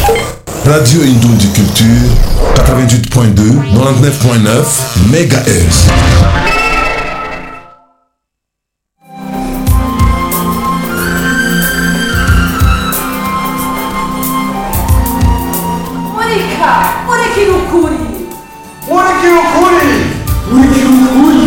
Radio Indon du Culture, 88.2, 99.9 MHz. Monica! Monica no curi! Moleque loucura! Monica no curi!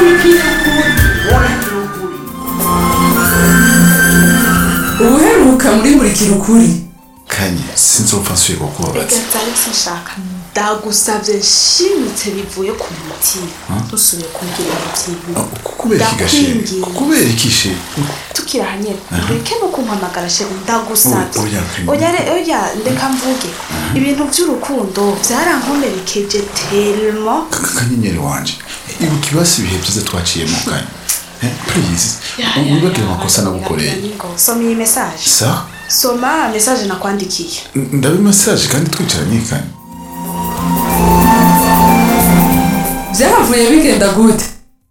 uheruka muri murikira ukuri kanye sinzopfa nsuye kukubabaza Reka Alex nshaka ndagusavye nshimitse bivuye ku mutima ntusubiye kumbwira ibintu kubera iki gashe Ndakwinginze. kubera iki she tukiri ahanyene ureke no kumpamagara sheri ndagusavye Oya, oya, oya re- oya ndeka mvuge ibintu vy'urukundo vyarankomerekeje telmo kanyenyeri wanje ibuka ibasi ibihe byiza twaciyemo kanye Eh, please wibagire amakosa nagukoreye soma iyi message sa soma message nakwandikiye ndabe massage kandi twicaranye kanye byaravuye bigenda gute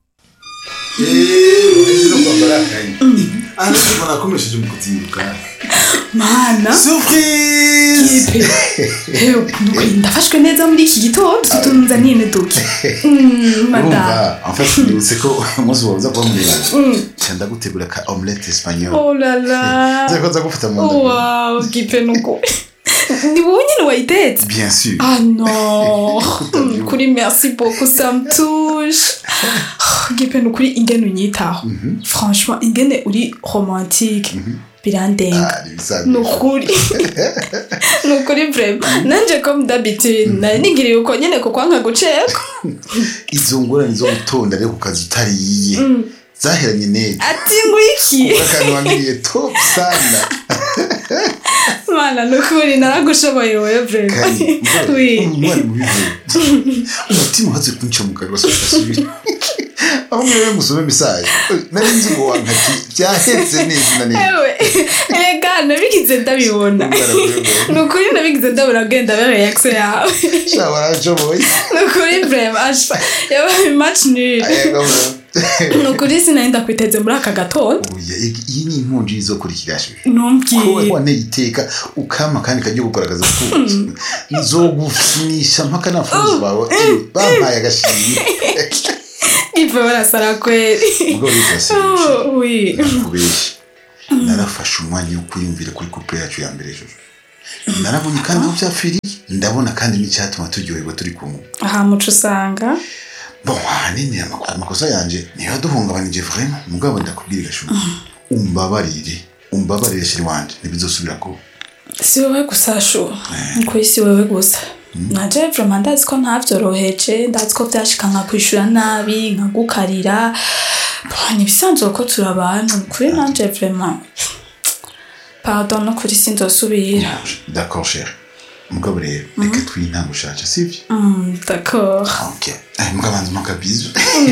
aha ntabwo nakomereje mu kuzinduka mana surprise hewe nukuri ndafashwe neza muri iki gitondo tutunzaniye neduke madame urumva en fait nibutse ko umunsi wawe uza kuba muremure nca ndagutegura ka omelette espagnol oh la la nzako nza gufata mu nda wow gipe nuko ni wowe nyine wayitetse bien sûr ah non kuri merci beaucoup ça me touche gipe nukuri ingene unyitaho franchement ingene uri romantique birandenga Ah, ibisanzwe. nukuri nukuri vrema nanje comme d'habitude nari nigiriye uko nyene kuko nka guceka izo ngorane zo gutonda rero ku kazi utariye zaheranye neza ati ngwiki akantu wangiriye top sana mana nukuri naragushoboye wewe vrema kanye oui umwana mubivuye umutima uhatse kunca mu kanwa asubira aho mwewe musome message nari nzi ngo wankati byahetse neza na neza ewe erega nabigize ndabibona nukuri nabigize ndabona genda be reaction yawe sha warashoboye nukuri vrema ashfa yabaye match nul ayaga nukuri sinari ndakwiteze muri aka gatondo oya iyi ni impunji izokurikirashwe ko ntumbwire waneye iteka ukama kandi kajya gukoragaza kuki nzogufinisha mpaka n'abafunzi bawe eh, bampaye agashimwe ive barasara kweli ubwo bitase Oh, oui kubeshya narafashe umwanya wo kwiyumvira kuri couple yacu ya mbere ejo narabonye kandi aho byapfiriye ndabona kandi n'icyatuma turyoherwa turi kumwe aha muco usanga bon ahanini amako- amakosa yanjye niyo yaduhungabanije vraiment mugabo ndakubwira gashuka umbabarire umbabarire shiri wanje ntibizosubira kuba si wowe gusa shu kuri si wowe gusa naje vrema ndazi ko ntavyoroheje ndazi ko vyashika nka kwishura nabi nkagukarira Bon, ni ibisanzwe ko turi abantu kuri nanje vrema pardon no kuri sinzosubira d'accord cher mugabo rero reka twintango ushaje sivyo Mm, d'accord ok Eh, mugabo banza umaka bizu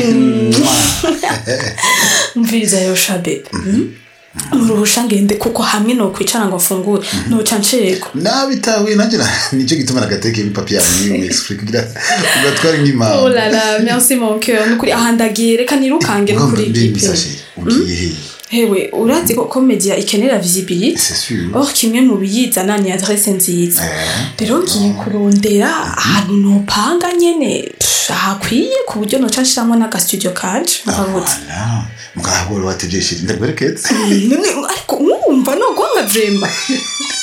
mviriza yosha bebe uruhusha ngende kuko hamwe nokwicara ngo mfungure noca ncego nabitahuye nanjye na- nicyo gituma nagatekeye ipapi yawe niyo explique kugira ugatware nk'impamvu oh la la merci mon cœur nukuri aha ndagiye reka nirukange no kuri mbi igipe bisashe ugiye hehe hewe urazi ko komedia ikenera visibility c'est sûr or kimwe mu biyizana ni adresse nziza Eh, rero ngiye kurondera ahantu nopanga nyene pff, ahakwiye ku buryo noca nshiramo n'agastudio kanje nkabutse voilà mugabo watevye shiri ndagwereketse none ariko wumva nogwanga vrema